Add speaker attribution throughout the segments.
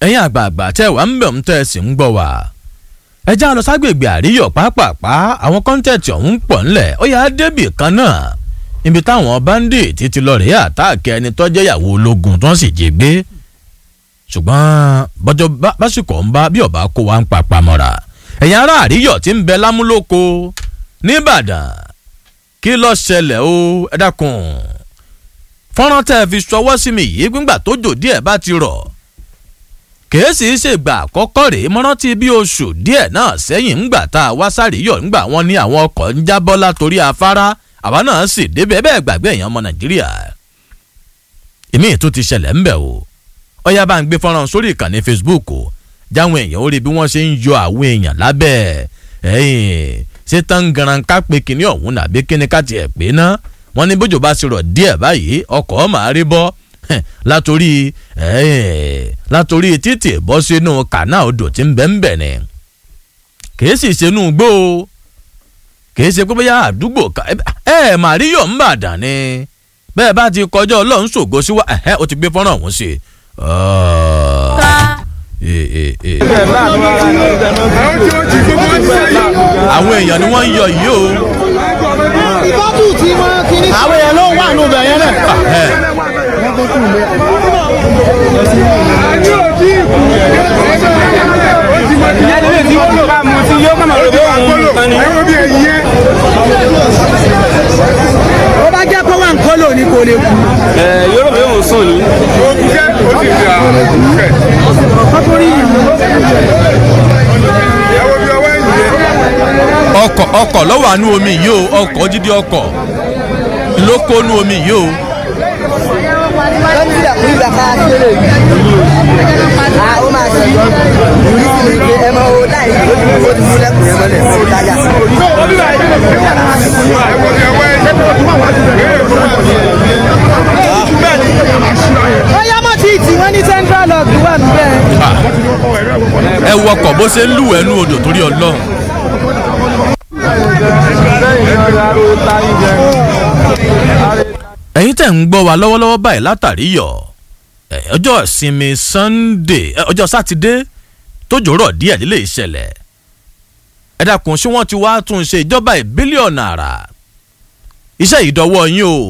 Speaker 1: ẹ̀yin àgbààgbà tẹ́ wà ń bẹ̀ ń tẹ́ ẹ sì ń gbọ́ wá. ẹ já lọ ságbègbè àríyọ̀ pápápá àwọn kọ́ńtẹ̀tì ọ̀hún pọ̀ ńlẹ̀ ó yà á débì kan náà ibi táwọn bandit ti lọ rèé àtáàkì ẹni tó jẹ́ ìyàwó ológun tó ń sì jí gbé ṣùgbọ́n bọ́jọ́ básìkò ń bá bí ọba kó wa ń papá mọ́ra ẹ̀yin ará àríyọ̀ tí ń bẹ lámúlòkó nìbàdàn kí ló ṣẹlẹ̀ o ẹ dákun fọ́nrán tẹ́ ẹ fi ṣọwọ́ sí mi yìí gbígbà tó jò díẹ̀ bá ti rọ̀ kèésì ṣègbà àkọ́kọ́ rèé mọ́rántí bí oṣù díẹ̀ náà sẹ́yìn ńgbà tá a wá sárìyọ̀ ńgbà wọn ní àwọn ọkọ̀ ń jábọ́ látòrí afárá àwa náà sì débẹ̀ bẹ́ẹ̀ gbàgbé èèyàn ọmọ nàìjíríà ìmí tó ti ṣẹlẹ̀ ńbẹ̀ o ọyá bá ń gbé fọ́nrán sórí ìkànnì facebook o jáwọn èèyàn ó rí bí wọ́n ṣe ń yọ àwọn èèyàn lábẹ́ ẹ̀yìn ṣé tán ganan ká pé kinní ọ̀hún nàbí kíní ká tiẹ̀ pé ná wọ́n ní bójú bá ṣe rọ̀ díẹ̀ báyìí ọkọ̀ máa rí bọ́ látòrí látòrí títì bọ́ sínú kànáà odò tí ń bẹ́ ń bẹ̀ ni kìí sì ṣenú gbó o kìí ṣe pé bóyá àdúgbò ká ẹ ẹ màríyọ̀ ń bàdàn ni bẹ́ẹ̀ bá ti kọjá ọlọ́run ṣògo sí wa ẹ̀hẹ́ o ti gbé fọ́nrán ọ̀hún sí i àwọn èèyàn ni wọ́n ń yọ yìí o.
Speaker 2: ìbátú tí wọ́n kiri. àwọn èèyàn ló wà nù bẹ̀yẹn náà.
Speaker 3: ìyá ilé tí ó bá mu tí yóò kọ́nà lóde òun nìkan ni.
Speaker 2: ó bá jẹ́ pé wà ń kọ́ lónìí kò lè kú.
Speaker 3: ẹ yóò rò pé òun sùn ni.
Speaker 2: kọ́kọ́rí
Speaker 1: ọkọ̀ ọkọ̀ lọ́wọ́ àánú omi yìí o ọkọ̀ jíde ọkọ̀ ló kó nú omi yìí o.
Speaker 2: lọ́dún ìdàkùn ìgbà ká kéré yìí. a ó máa ṣe oríṣiríṣi pé ẹ máa wo láì ó ti mú ó ti mú lẹ́kùn yẹn mọ́lẹ̀ ó ti dájà. ó yá mọ́ tí tí wọ́n ní central log wà níbẹ̀.
Speaker 1: ẹ wọkọ̀ bó ṣe ń lù ẹnu odò torí ọlọ́run. ẹ̀yin tẹ̀ ń gbọ́ wa lọ́wọ́lọ́wọ́ báyìí látàrí yọ̀ ẹ̀, ọjọ́ ìsinmi sunday ẹ̀, ọjọ́ sátidé tójò rọ̀ díẹ̀ nílé ìṣẹ̀lẹ̀ ẹ dákun ṣé wọ́n ti wá tún ṣe ìjọba ìbílẹ̀ ọ̀nà àrà iṣẹ́ ìdọ́wọ́ yín o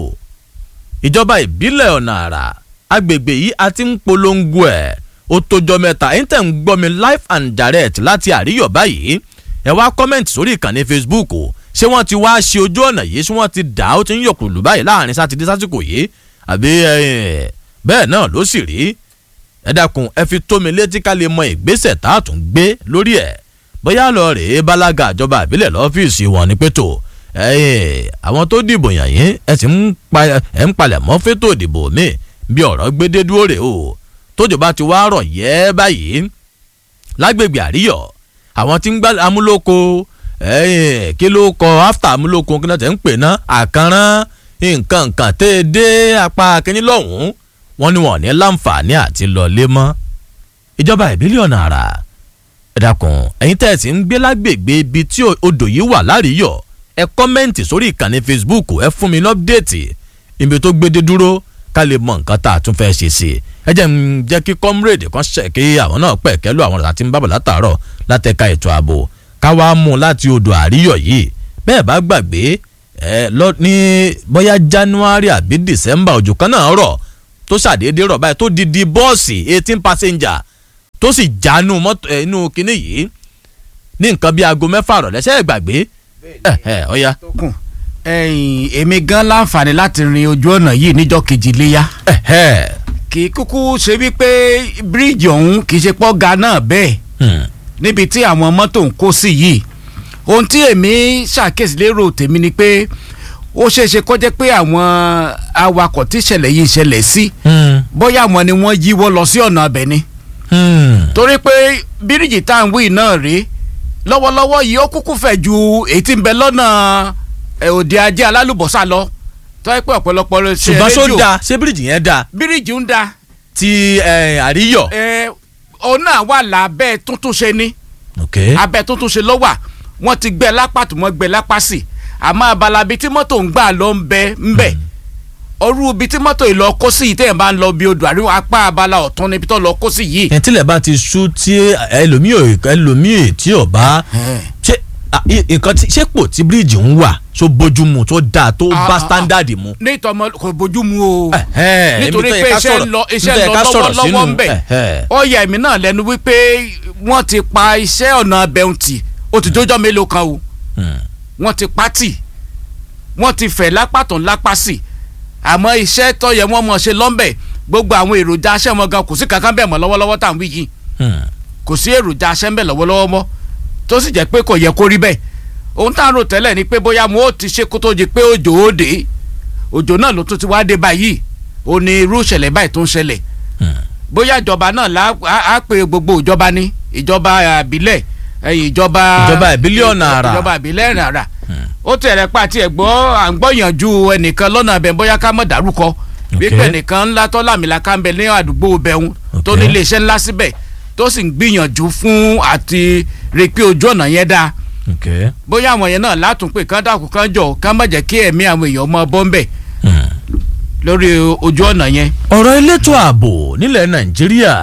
Speaker 1: ìjọba ìbílẹ̀ ọ̀nà àrà agbègbè yìí a ti ń polongo ẹ̀ ó tójọ́ mẹ́ta ẹ̀yin tẹ̀ ń gbọ́ mi live and direct láti àríyọ̀ báyìí ẹ wá kọ́mẹ̀ntì sórí ìkànnì facebook o ṣé wọ́n ti wá ṣe ojú ọ̀nà yìí ṣé wọ́n ti dà ó ti ń yọkùlù báyìí láàrin sátidé sásìkò yìí àbí ẹ, bẹ́ẹ̀ náà ló sì rí ẹ dákun ẹ fi tó mi létí ká lè mọ ìgbésẹ̀ tá a tún gbé lórí ẹ̀ bóyá lọ rèé bálága ìjọba ìbílẹ̀ lọ́fíìsì wọn ní pẹ́tò àwọn tó dìbò yàn yín ẹ sì ń pa ẹ ń palẹ̀ mọ́ fétò ìdìbò mi bí ọ̀rọ̀ gbédé dúró rè o tójò bá ti wá rọ̀ yẹ́ báyìí lágbègbè àríyọ̀ àwọn tí ń gbá amúlòkọ ẹ̀yìn kí ló kọ after amúlòkọ kí ló tẹ̀ ń pè ná àkànrán nǹkan nǹkan tẹ́ ẹ dé apá kínní lọ́hùn-ún wọn ni wọn ò ní láǹfààní àti lọlé mọ́ ìjọba ìbílẹ̀ ọ̀nà àrà ẹ dákun ẹ̀yin tẹ́ ẹ sì ń gbé lágbègbè ibi tí odò yìí wà láríyọ̀ ẹ kọ́mẹ́ǹtì sórí ìkànnì facebook ẹ fún mi lọ́pdẹ̀tì ibi tó gbédé dúró ká lè mọ nǹkan tá a tún fẹ́ ṣe sí i ẹ jẹ́ ń jẹ́ kí comrade kan ṣe kí àwọn náà pẹ̀ kẹ́lú àwọn ọ̀rọ̀ àti ń bábọ̀ látàárọ̀ látẹ̀ka ètò ààbò ká wá mú un láti odò àríyọ̀ yìí bẹ́ẹ̀ bá gbàgbé ẹ lọ ní bóyá january àbí december òjò kan náà rọ̀ tó ṣàdédé rọ̀ báyìí tó di di bọ́ọ̀sì eighteen passenger tó sì jánu mọ́tò ẹ̀ inú kinní yìí ní nǹkan bíi aago mẹ́fà rọ̀ lẹ́sẹ̀ gbàgbé ẹ̀ ẹ̀ ọ̀ya
Speaker 4: kùn ẹ̀yìn èmi gan láǹfààní láti rin ojú ọ̀nà yìí níjọ́ kejì léyà
Speaker 1: ẹ̀ ẹ̀
Speaker 4: kì í kúkú ṣe wípé bíríìjì ọ̀hún kì í ṣe pọ́ ga náà bẹ́ẹ̀
Speaker 1: hmm,
Speaker 4: níbi tí àwọn mọ́tò ń kó sí yìí ohun tí èmi ṣàkíyèsí lérò tèmi ni pé ó ṣeé ṣe kó jẹ́ pé àwọn awakọ̀ tí ìṣẹ̀lẹ̀ yìí ń ṣẹlẹ̀ sí
Speaker 1: hmm,
Speaker 4: bóyá àwọn ni wọ́n yíwọ́ lọ sí ọ̀nà ọbẹ̀ ni
Speaker 1: hmm.
Speaker 4: torí pé bíríìjì tá à ń wí náà rèé lọ́wọ́lọ́wọ́ yìí ó kúkú fẹ̀ ju èyí tí ń bẹ lọ́nà ẹ̀, òde ajé alálùbọ́sà lọ tọ́ pé ọ̀pọ̀lọpọ̀ ló ṣe
Speaker 1: ṣùgbọ́n ṣó
Speaker 4: rédíò.
Speaker 1: da ṣé bíríìjì yẹn da
Speaker 4: bíríìjì ń da
Speaker 1: ti ẹ̀, àríyọ̀.
Speaker 4: ẹ̀, òun náà wà lábẹ́ tuntun ṣe ni
Speaker 1: ok
Speaker 4: abẹ́ tuntun ṣe ló wà wọ́n ti gbẹ lápá tó wọ́n gbẹ lápá sí àmọ́ abala bíi tí mọ́tò ń gbà lọ ń bẹ ń bẹ ọrú ibi tí mọ́tò yìí lọ kó sí yìí téèyàn bá ń lọ bí odò àríwá apá abala ọ̀tún níbi tó lọ kó sí yìí.
Speaker 1: ẹ̀ tílẹ̀ bá ti sú tí ẹlòmíì ò ẹlòmíì tí ò bá ṣé à, i- nǹkan tí ṣé pò tí bíríìjì ń wà tó bójúmu tó dáa tó
Speaker 4: Ah,
Speaker 1: bá
Speaker 4: ah,
Speaker 1: sítándàdì mu.
Speaker 4: ní ìtọ́mọ kò bójú mu o.
Speaker 1: Ẹ̀hẹ́n,
Speaker 4: nítorí
Speaker 1: ibi tó yẹ
Speaker 4: pé
Speaker 1: ká
Speaker 4: iṣẹ́
Speaker 1: sọ̀rọ̀-
Speaker 4: ń lọ
Speaker 1: ibi
Speaker 4: iṣẹ́
Speaker 1: tó
Speaker 4: ń
Speaker 1: yẹ
Speaker 4: lọ
Speaker 1: ká sọ̀rọ̀
Speaker 4: lọ́wọ́lọ́wọ́
Speaker 1: sínú.
Speaker 4: ń bẹ̀.
Speaker 1: Ẹ̀hẹ́n.
Speaker 4: ó yà mí náà lẹ́nu wípé wọ́n ti pa iṣẹ́ ọ̀nà bẹ̀ǹtì ó ti jójọ́ mélòó kan o
Speaker 1: Hmm.
Speaker 4: wọ́n ti pa tì wọ́n ti fẹ̀ lápá tó ń lápá sí àmọ́ iṣẹ́ tó yẹ wọ́n mọ̀ ṣe lọ́nbẹ̀ gbogbo àwọn èròjà aṣẹ́ wọn gan kò sí kankan bẹ́ẹ̀ mọ́ lọ́wọ́lọ́wọ́ tá à ń wí yìí
Speaker 1: Hmm.
Speaker 4: kò sí èròjà aṣẹ́ ń bẹ̀ lọ́wọ́lọ́wọ́ mọ́ tó sì jẹ́ pé kò yẹ kó rí bẹ́ẹ̀ ohun tá à ń rò tẹ́lẹ̀ ni pé bóyá mo ó ti ṣe kó tó di pé òjò ó dé òjò náà ló tún ti wá dé báyìí ó ní irú ìṣẹ̀lẹ̀ báyìí tó ń ṣẹlẹ̀
Speaker 1: Hmm.
Speaker 4: bóyá ìjọba náà lá á- á pe gbogbo ìjọba ní ìjọba àbílẹ̀ ẹ̀yìn ìjọba
Speaker 1: Ìjọba ìbílẹ̀ ọ̀nà àrà.
Speaker 4: ìjọba ìbílẹ̀ ọ̀nà àrà ó tẹ̀rẹ̀ pa àti ẹ̀gbọ́ à ń gbọ́yànjú ẹnìkan lọ́nà abẹ bóyá ká mọ̀ dárúkọ wípé ẹnìkan ńlá tó làmìlaka ń bẹ ní àdúgbò bẹ̀hún tó
Speaker 1: Ok.
Speaker 4: ní iléeṣẹ́ ńlá síbẹ̀ tó sì ń gbìyànjú fún àti rí pé ojú ọ̀nà yẹn dáa
Speaker 1: Okay.
Speaker 4: bóyá àwọn yẹn náà látúnpè kán dàkú kán jọ ká má jẹ́ kí ẹ̀mí àwọn èèyàn mọ bọ́ńbẹ̀
Speaker 1: Hmm.
Speaker 4: lórí ojú ọ̀nà yẹn
Speaker 1: ọ̀rọ̀ elétò ààbò nílẹ̀ nàìjíríà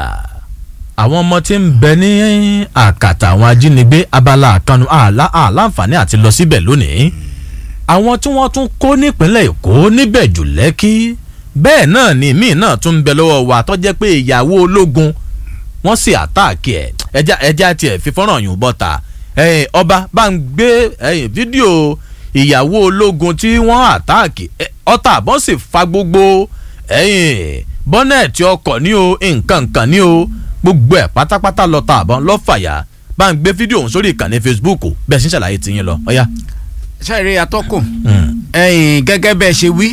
Speaker 1: àwọn ọmọ tí ń bẹ ní àkàtà àwọn ajínigbé abala àkànnù àlá àláǹfààní àti lọ síbẹ̀ lónìí àwọn tí wọ́n tún kó nípínlẹ̀ èkó níbẹ̀ jù lẹ́kí bẹ́ẹ̀ náà ni míì náà tún ń bẹ lọ́wọ́ wa tó jẹ́ pé ìyàwó ológun wọ́n sì àtáàkì ẹ̀ ẹja ẹja tiẹ̀ fi fọ́nrán yùn bọ́ta ẹ̀yìn ọba bá ń gbé ẹ̀yìn fídíò ìyàwó ológun tí wọ́n àtáàkì ẹ̀, ọta àbọ̀n sì fa gbogbo ẹ̀yìn bọ́nẹ̀tì ọkọ̀ ní o nǹkan nǹkan ní o gbogbo ẹ̀ pátápátá lọ́ta àbọ̀n lọ́fàyà bá ń gbé fídíò ọ̀hún sórí ìkànnì Facebook bẹ́ẹ̀ sì ń ṣàlàyé tiyín lọ ọ̀yá.
Speaker 4: ṣáìrí atọ́kùn
Speaker 1: Mm.
Speaker 4: ẹ̀yìn gẹ́gẹ́ bẹ́ẹ̀ ṣe wí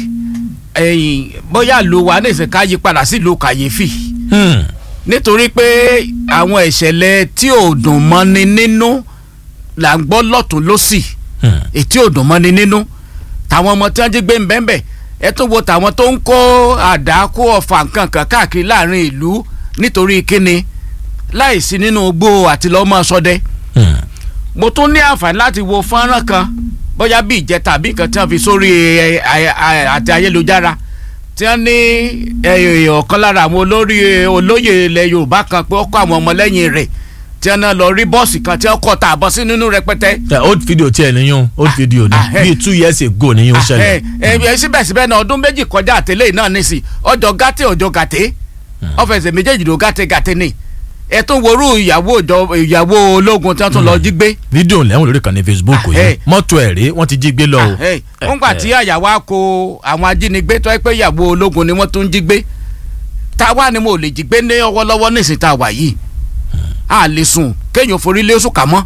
Speaker 4: ẹ̀yìn bóyá ló wà ní ìsìnká yí padà sí ìlú kàyéfì
Speaker 1: Hmm.
Speaker 4: nítorí pé àwọn ìṣẹ̀lẹ̀ tí ò dùn mọ́ni nínú là ń gbọ́ lọ́tún lọ́sì
Speaker 1: Hmm.
Speaker 4: ètí ò dùn mọ́ni nínú tàwọn ọmọ tí wọ́n jí gbé ń bẹ́ẹ̀ ẹ tún wo tàwọn tó ń kó àdá kó ọ̀fà nǹkan kan káàkiri láàrin ìlú nítorí kíni láìsí nínú igbó àti lọ́mọ sọdẹ
Speaker 1: Hmm.
Speaker 4: mo tún ní àǹfààní láti wo fọ́nrán kan bóyá bí ìjẹta àbí nǹkan tí wọ́n fi sórí ẹ, ẹ, ẹ, àti ayélujára tí wọ́n ní ẹ, ọ̀kan lára àwọn olórí ẹ, olóyè ilẹ̀ yorùbá kan pé ó kọ́ àwọn ọmọlẹ́yìn rẹ̀ tí wọ́n náà lọ rí bọ́ọ̀sì kan tí wọ́n kọ́ ta àbọ̀ sí nínú rẹpẹtẹ.
Speaker 1: ẹ old video tiẹ̀ níyún old video ni
Speaker 4: ah, eh.
Speaker 1: bíi two years ago níyún ṣẹlẹ̀.
Speaker 4: ẹ ẹ síbẹ̀síbẹ̀ náà ọdún méjì kọjá àtẹlẹ́ náà nísì ọjọ́ gàtẹ́ ọjọ́ gàtẹ́ ọ̀fẹ̀sẹ̀ méjèèjì ló gàtẹ́ gàtẹ́ ni ẹ tún worú ìyàwó ìjọ- ìyàwó ológun tí wọ́n tún lọ jí gbé
Speaker 1: fídíò lẹ́hùn lórí ìkànnì Facebook
Speaker 4: Ah,
Speaker 1: yìí
Speaker 4: eh.
Speaker 1: mọ́tò ẹ̀ rí wọ́n ti jí gbé lọ o.
Speaker 4: Hey, ńgbà tí àyàwó á kó àwọn ajínigbé tó ẹ pé ìyàwó ológun ni wọ́n tún jí gbé táwa ni mo lè jí gbé ní ọwọ́lọ́wọ́ nísìnyí tá a wà yìí a lè sùn kéèyàn forí lé oṣù kà mọ́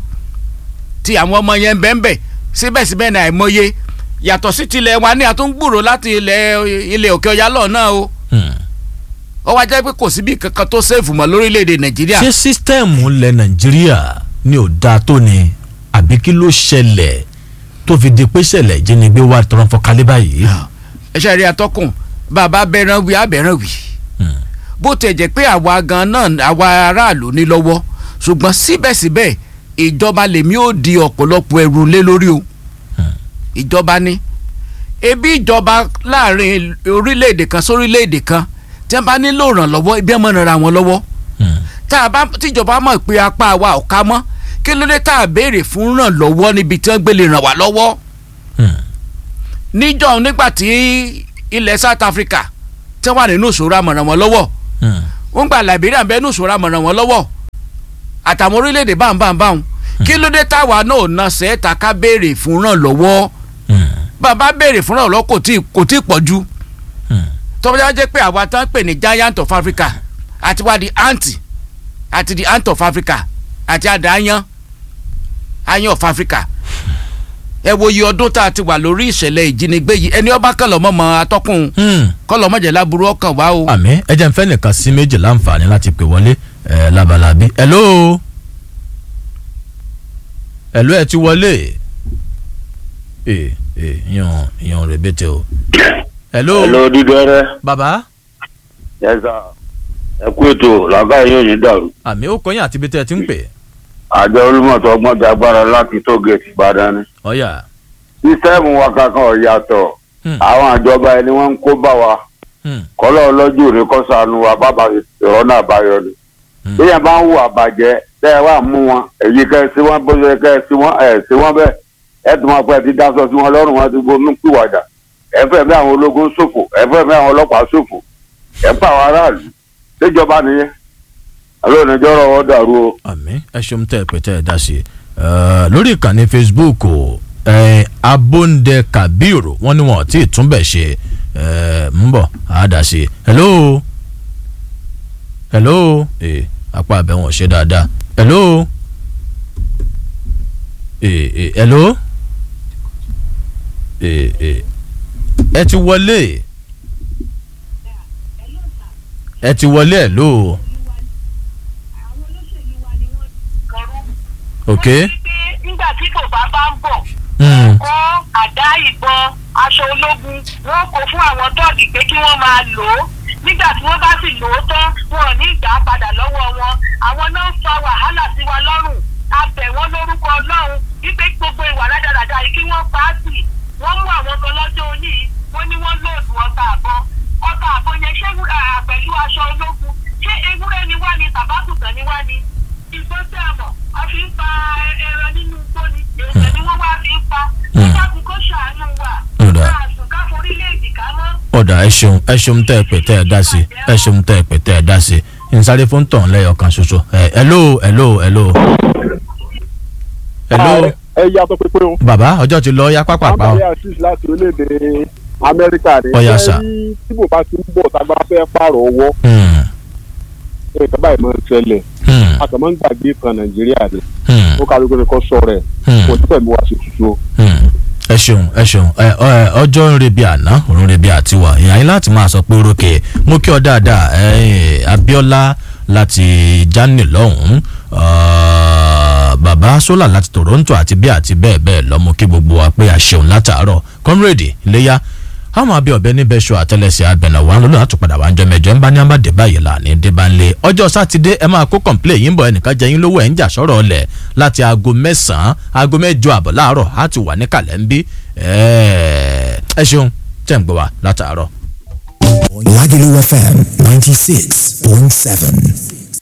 Speaker 4: tí àwọn ọmọ yẹn ń bẹ́ ń bẹ̀ síbẹ̀síbẹ̀ ní àìmọye yàtọ̀ sí tilẹ̀ wa ní àtúngbùrò láti ilẹ̀ ilẹ̀ òkè ọ̀yá lọ́ọ̀ náà o
Speaker 1: Hmm.
Speaker 4: ó wá jẹ́ pé kò síbi kankan tó sèfù mọ́ lórílẹ̀‐èdè nàìjíríà
Speaker 1: ṣé sísítẹ́ẹ̀mù ilẹ̀ nàìjíríà ni ò dáa tó ni àbí kí ló ṣẹlẹ̀ tó fi di pé ṣẹlẹ̀ ìjínigbé wà tọrọ fọkalẹ́ báyìí.
Speaker 4: ẹ ṣe rí atọ́kùn bàbá bẹ̀rẹ̀ wí abẹ̀rẹ̀ wí
Speaker 1: Hmm.
Speaker 4: bó tẹ̀ jẹ́ pé àwa gan náà àwa aráàlú ní lọ́wọ́ ṣùgbọ́n síbẹ̀síbẹ̀ ìjọba lèmi ò di ọ̀pọ̀lọpọ̀ ẹrù lé lórí o ìjọba ní ebi ìjọba láàrin orílẹ̀-èdè kan sórílẹ̀-èdè kan tí wọ́n bá nílò ìrànlọ́wọ́ ibi ẹ̀ mọ̀ nira wọn lọ́wọ́
Speaker 1: Hmm.
Speaker 4: tá a bá tíjọba mọ̀ pé apá wa ò ká mọ́ kí ló dé tá a béèrè fún ìrànlọ́wọ́ níbi tí wọ́n gbé lè ràn wá lọ́wọ́
Speaker 1: Hmm.
Speaker 4: níjọ́ nígbà tí ilẹ̀ South Africa tí wọ́n wà nínú ìṣòro àmọ̀ràn wọn lọ́wọ́
Speaker 1: Hmm.
Speaker 4: wọ́n gba Liberia bẹ́ẹ̀ nínú ìṣòro àmọ̀ràn wọn lọ́wọ́ àtàwọn orílẹ̀-èdè báńbáńbáń kí ló dé táwa náà na sẹ́ẹ̀ta ká béèrè fún ràn lọ́wọ́
Speaker 1: Hmm.
Speaker 4: bàbá béèrè fún ràn lọ́wọ́ kò tí kò tí pọ̀ ju
Speaker 1: Hmm.
Speaker 4: tọ́jà jẹ́ pé àwa tán pè ní giant of Africa àti wá di ant àti di ant of Africa àti àdá ayan ayan of Africa ẹ wo iye ọdún tá a ti wà lórí ìṣẹ̀lẹ̀ ìjínigbé yìí ẹni ọba kan lọ́mọ́ mọ́ atọ́kùn
Speaker 1: Hmm.
Speaker 4: kọ́lọ́mọ́jẹ̀ láburú ọkàn wá o.
Speaker 1: àmì ẹ jẹ́ n fẹ́ nìkan sí méjì láǹfààní láti pè wọlé ẹ̀ labalábí. hello hello ẹ ti wọlé ee ee yan yan rẹ̀bẹ̀tẹ̀ o. hello
Speaker 5: Hello dídẹ́rẹ́
Speaker 1: baba
Speaker 5: yẹ́sà ẹ kú ètò làbá yóò ní dàrú
Speaker 1: àmì ó kọyìn àti ibi tẹ́ ẹ ti ń pè
Speaker 5: àjọ olúmọ̀tò ọgbọ́n ti agbára láti tó gẹ̀ẹ́tì ìbàdàn ni
Speaker 1: ọ̀yà
Speaker 5: sísẹ́ẹ̀mù wa kankan ò yàtọ̀ àwọn àjọba ẹni wọ́n ń kó bá wa
Speaker 1: Hmm.
Speaker 5: kọ́lọ́ ọlọ́jú rẹ kọ́ sànù wa bàbá ìrọ́nà àbáyọ ni.
Speaker 1: Hmm.
Speaker 5: bí yẹn bá ń hùwà bàjẹ́ tẹ́ ẹ wá mú wọn èyí kẹ́ ẹ sí wọn bó ṣe kẹ́ ẹ sí wọn ẹ̀ sí wọn bẹ́ẹ̀ ẹ tún wọn pẹ́ ti dáṣọ sí wọn lọ́rùn wọn ti gbónú pìwàdà ẹ fẹ́ bí àwọn ológun ṣòfò ẹ fẹ́ bí àwọn ọlọ́pàá ṣòfò ẹ pa àwọn aráàlú déjọba nìyẹn alóòrùn ìjọrọ ọ dàrú o.
Speaker 1: àmì ẹ ṣeun tẹ ẹ pé tẹ ẹ dá sí i Eh, lórí ìkànnì facebook o eh, abóńdẹ kabiru wọn ni wọn ò tí ì túnbẹ̀ ṣe eh, ń bọ̀ á dá sí i hello hello eh, apá abẹ wọn ò ṣe dáadáa hello eh, eh, hello eh, eh, ẹ ti wọlé ẹ ti wọlé hello ok.
Speaker 6: nígbà tí kò bá bá ń bọ̀
Speaker 1: Mm.
Speaker 6: kó àdá ìbọn aṣọ ológun wọn kò fún àwọn tọ́ọ̀gì pé kí wọ́n máa lò ó nígbà tí wọ́n bá sì lò ó tán wọn ò ní ìgbà padà lọ́wọ́ wọn àwọn náà ń fa wàhálà sí wa lọ́rùn a bẹ̀ wọ́n lórúkọ ọlọ́run wípé gbogbo ìwà rádaràda yìí kí wọ́n pa á sí wọ́n mú àwọn kan lọ́jọ́ òní yìí wọ́n ní wọ́n lóòdù ọta àbọn ọta àbọn yẹn ṣé wúrà pẹ̀lú aṣọ ológun ṣé ewúrẹ́ ni wá ni tàbátùtàn ni wá ni ìgbọ́n tẹ́ ẹ mọ̀ a fi ń pa ẹran nínú igbó ni èèyàn ni wọ́n wá fi ń pa nígbà tí kò ṣàánú wa
Speaker 1: Ọ̀dà.
Speaker 6: káàsùn ká forílẹ̀-èdè ká mọ́.
Speaker 1: ọ̀dà ẹ ṣeun ẹ ṣeun tẹ́ ẹ pè tẹ́ ẹ dá sí ẹ ṣeun tẹ́ ẹ pè tẹ́ ẹ dá sí nsáré fún tàn lẹ́yọ̀ kan ṣoṣo ẹ hello hello hello hello
Speaker 7: ẹ yàtọ̀ pépé o.
Speaker 1: bàbá ọjọ́ ti lọ yá pápápá o
Speaker 7: amadi asis láti orílẹ̀-èdè amẹ́ríkà ni.
Speaker 1: Ó yá,
Speaker 7: Ẹ
Speaker 1: sà.
Speaker 7: rí tí bò bá ti ń bọ̀ tágbá fẹ́ pààrọ̀ ọwọ́
Speaker 1: Hmm,
Speaker 7: nǹkan báyìí máa ń ṣẹlẹ̀
Speaker 1: hmm,
Speaker 7: a kàn máa ń gbàgbé kan nàìjíríà ni
Speaker 1: hmm,
Speaker 7: ó kálukú ni kò sọ rẹ̀
Speaker 1: Hmm.
Speaker 7: kò ní pẹ̀lú wa sí tuntun o.
Speaker 1: hmm. ẹ ṣeun ẹ ṣeun ẹ ọ- ọjọ́ ń rebi àná òun rebi àtiwà ìyá yín láti máa sọ pé orókè mú kí ọ dáadáa ẹ abiola láti jani lọ́hùn-ún ah, bàbá sólà láti toronto àti bí àti bẹ́ẹ̀ bẹ́ẹ̀ lọ mú kí gbogbo wa pé àṣeun látàárọ̀ comrade iléyà àwọn abẹ́ ọ̀bẹ níbẹ̀ ṣọ àtẹlẹsẹ̀ abẹ̀nà wa lọ́nà àtúpadà wa ń jọ mẹ́jọ ń bá ní àbàdé báyìí là ní dé bá ń lé ọjọ́ sátidé ẹ máa kó kọ̀ǹplé yín bọ̀ ẹnìkan jẹ yín lówó ẹ̀ ń jà sọ̀rọ̀ ọ̀lẹ̀ láti aago mẹ́sàn-án aago mẹ́jọ àbọ̀ láàárọ̀ á ti wà ní kàlẹ́ ń bí ẹ ṣeun tẹ̀ ń gbọ́ wa látàárọ̀.
Speaker 8: Lagelu FM 96.7.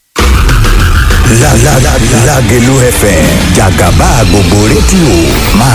Speaker 8: La la la Lagelu FM Jagaba gbogbo rédíò máa